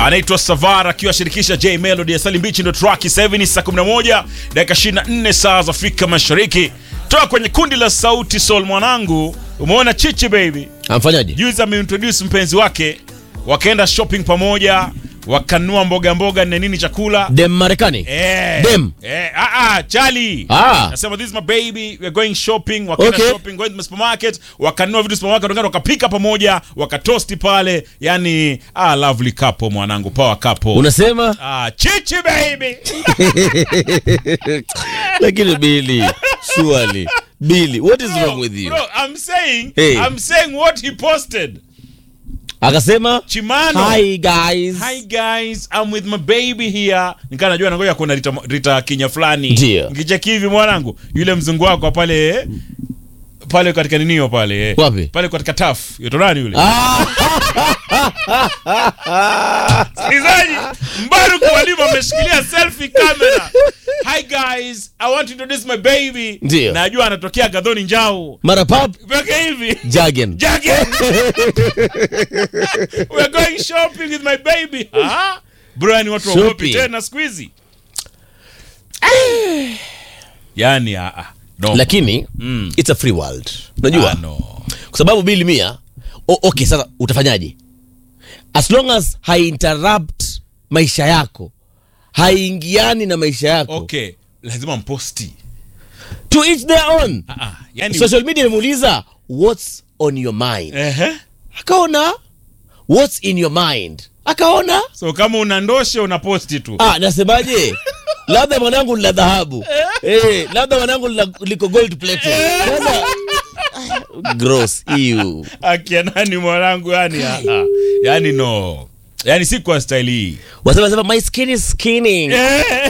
anaitwa Savara akiwa shirikisha J Melody ya Salim Beach, ndo track 7 ni saa 11 dakika 24 saa za Afrika Mashariki. Toka kwenye kundi la Sauti Sol mwanangu, umeona Chichi baby Amfanyaje? juzi ameintroduce mpenzi wake, wakaenda shopping pamoja, wakanua mboga mboga na nini chakula Dem Marekani. Eh, Dem. Eh, ah, ah, Charlie. Ah. Nasema this is my baby, we're going shopping, wakaenda Okay. shopping, going to the supermarket, wakanunua vitu supermarket, wakaenda wakapika pamoja, wakatosti pale. Yani, ah, lovely couple mwanangu, power couple. Unasema? Ah, chichi baby. Lakini Billy, surely. Billy, what is wrong with you? Bro, I'm saying, Hey. I'm saying what he posted. Akasema, Chimano. "Hi guys." Hi guys, I'm with my baby here. Nikaa najua nangoja kuna Rita, Rita Kinya fulani. Ndio. Nkicheki hivi mwanangu, yule mzungu wako pale eh, pale katika ninio pale eh. Wapi? Pale katika taf. Yoto nani yule? Ah, Msikilizaji, Mbaruku Mwalimu ameshikilia selfie camera. Hi guys, I want to introduce my baby. Ndio. Najua anatokea Gadhoni Njau. mara pap Peke hivi. Jagen. Jackie. We're going shopping with my baby. Ah? Bro, yani watu waogopi Shopping. tena siku hizi. Yani ah, ah. No. Lakini Mm. it's a free world. Unajua? Ah, no. Kwa sababu Billy Mia, o, okay sasa utafanyaje? As long as hai-interrupt maisha yako, haiingiani na maisha yako. Okay, lazima mposti. To each their own. Ah, ah. Yani Social media imemuuliza what's on your mind. Ehe. Akaona what's in your mind. Akaona So kama una ndoshe unaposti tu. ah, nasemaje? labda mwanangu ni la dhahabu eh, labda mwanangu ni la- liko gold plated. Sasa gross ew. Akia nani mwanangu yani ah, ah. Yani no. Yani si kwa style hii. Wasema sema my skin is skinning. Eh.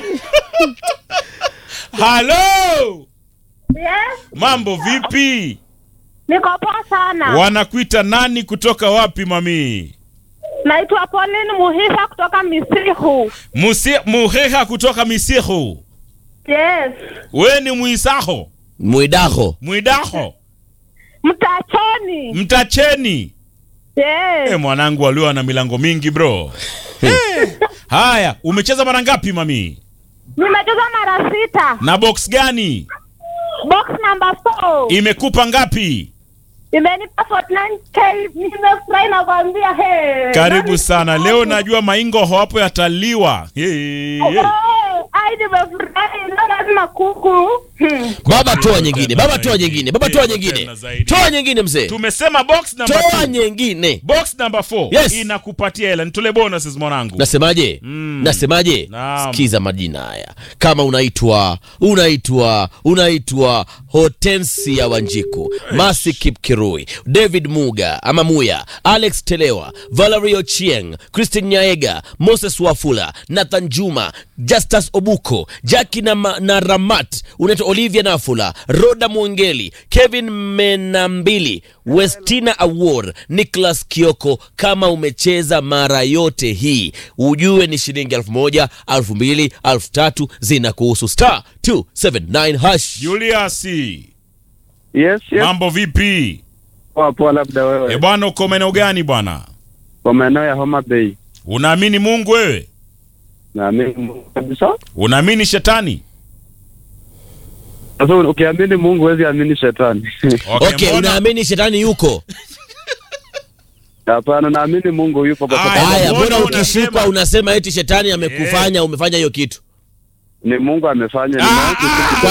Hello. Yes, Mambo vipi? niko poa sana. Wanakuita nani kutoka wapi mami? Naitwa Pauline Muhisa kutoka Misihu. Musi, muheha kutoka Misihu. Yes, We ni mwisaho, Mwidaho. mwidaho, Mtachoni. mtacheni. Yes, Eh, mwanangu walio na milango mingi bro. Eh. Haya, umecheza mara ngapi mami? nimecheza mara sita. Na box gani? Box number 4 Imekupa ngapi? imenipa 49k. Nimefurahi nakwambia, he. Karibu sana. Leo najua maingo hapo yataliwa. Hey, hey. Ai, nimefurahi. Leo lazima kuku. Hmm. Baba toa Tena nyingine, baba toa zaidi. nyingine, baba Tena toa nyingine. zaidi. Toa nyingine mzee. Tumesema box number Toa two. nyingine. Box number 4 Yes. inakupatia hela. Nitole bonuses mwanangu. Nasemaje? Mm. Nasemaje? Naam. Sikiza majina haya. Kama unaitwa unaitwa unaitwa Hortensia Wanjiku, Masi Kipkirui, David Muga ama Muya, Alex Telewa, Valerie Ochieng, Christine Nyaega, Moses Wafula, Nathan Juma, Justus Obuko, Jackie na, ma- na Ramat, unaitwa Olivia Nafula, Roda Mwengeli, Kevin Menambili, Westina Awor, Nicholas Kioko. Kama umecheza mara yote hii, ujue ni shilingi elfu moja, elfu mbili, elfu tatu zinakuhusu. Star 279 hash. Julius, Yes, yes. mambo vipi? Poa poa, labda E wewe bwana, uko maeneo gani bwana? kwa maeneo ya Homa Bay. Unaamini Mungu wewe? Naamini Mungu kabisa. Unaamini shetani? Sasa ukiamini Mungu huwezi amini shetani. Okay, mbona- unaamini shetani yuko? Hapana, naamini Mungu yupo kwa Aya. sababu Haya, mbona mbona unasema- ukishikwa unasema eti shetani amekufanya umefanya hiyo kitu? ni Mungu amefanya. Ah, Nimewahi kusikia- ah, Kwa